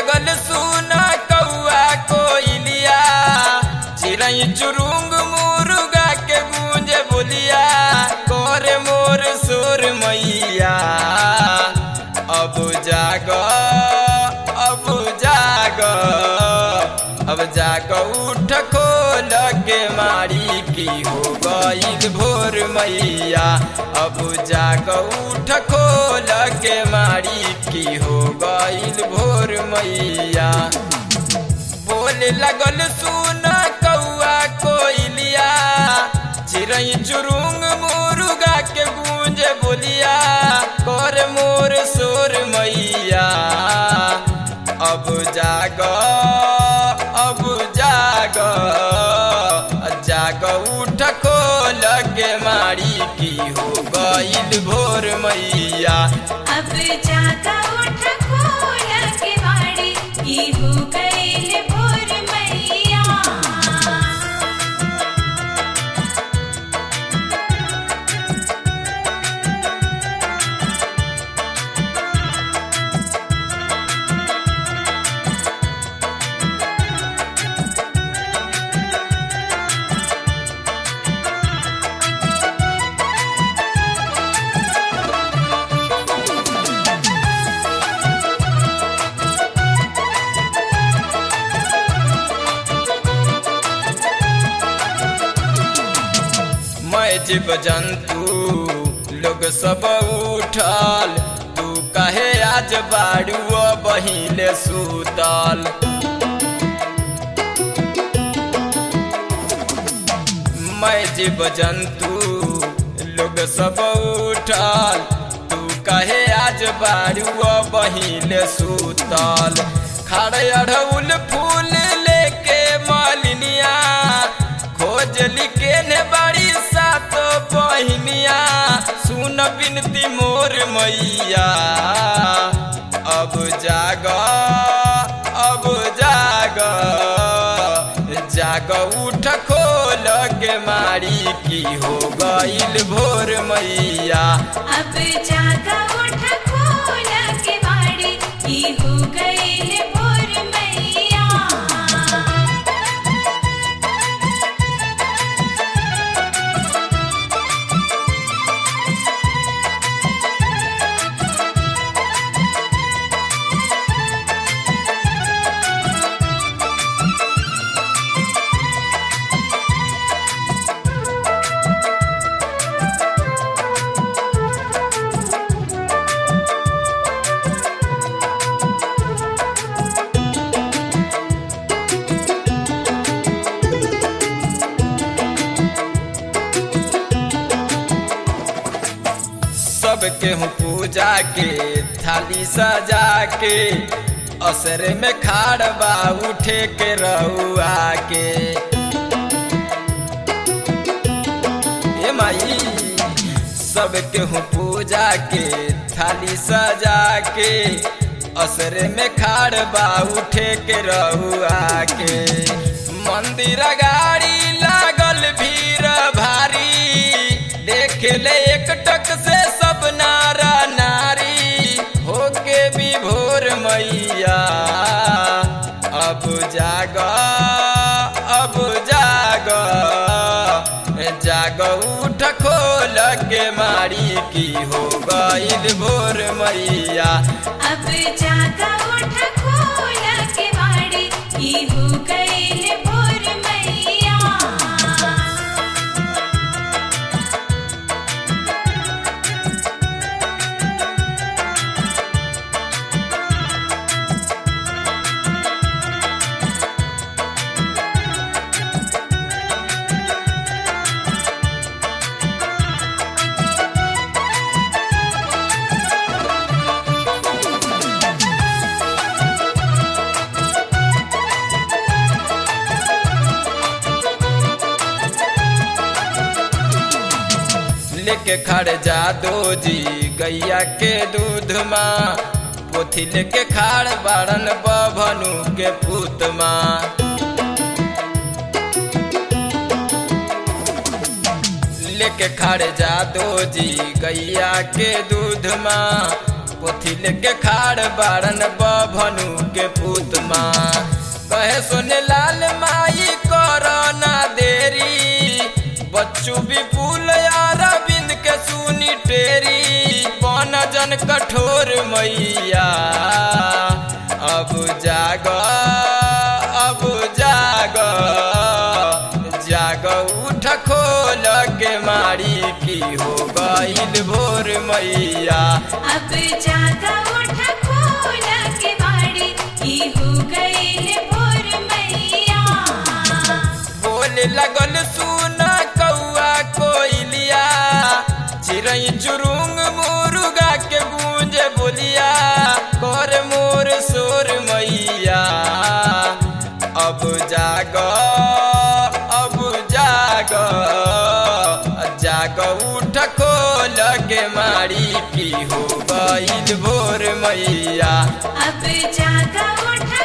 लगल सुना कौआ कोइलिया चिड़ै चुरुंग मुर्गा के गूंजे बोलिया करे मोर सुर मैया अब जाग अब जाग अब जाग उठ खोल के मारी की हो गईल भोर मैया अब जाग उठ खोल के मारी की हो गईल भोर मैया बोले लगल सुन कौआ कोइलिया चिड़ै चुरुंग मुर्गा के गूंजे बोलिया कर मोर सोर मैया अब जाग अब जाग जाग उठ खोल के मारी की हो गईल भोर मैया अब जागा उठ खोल के वाड़ी की हो गईल भोर मैया मैं जीव जंतु लोग सब उठल तू कहे आज बाड़ू बहिले सुतल मैं जीव जंतु लोग सब उठल तू कहे आज बाड़ू बहिले सुतल खड़े अढ़उल फूल लेके मालिनिया खोजली के ने बड़ी सात बहिनिया सुन बिनती मोर मैया अब जाग अब जाग जाग उठ खोल के मारी की हो गईल भोर मैया अब जागा उठ खोल के वाड़ी की हो गईल भोर मैया सबके हूँ पूजा के थाली सजा के असरे में खाड़ बा उठे के रहुआ के ए माई सबके हूँ पूजा के थाली सजा के असरे में खाड़ बा उठे के रहुआ के मंदिर गाड़ी लागल भीड़ भारी देख ले एक टक से सब नारा नारी होके भी भोर मैया अब जाग अब जाग जाग उठ खोल के मारी की हो गईल भोर मैया अब जागा उठ खोल के वाड़ी की हो गईल भोर मैया लेके खड़ जा दो जी गैया के दूध माँ पोथी लेके खाड़ बाड़न बभनु के पूत माँ लेके खड़ जा दो जी गैया के दूध माँ पोथी लेके खाड़ बारन बभनु के पूत माँ कहे सुने लाल माई करना देरी बच्चू विपुल अरविंद के सुनी टेरी बन जन कठोर मैया अब जाग अब जाग जाग उठ खोल के मारी की हो गईल भोर मैया अब जागा उठ खोल के बाड़ी की हो गईल भोर मैया बोले लगल सुन कौआ कोइलिया चिड़ई चुरुंग मुर्गा के गूंज बोलिया कर मोर सोर मैया अब जाग अब जाग जाग उठ खोल के मारी की हो गईल भोर मैया अब जागा उठ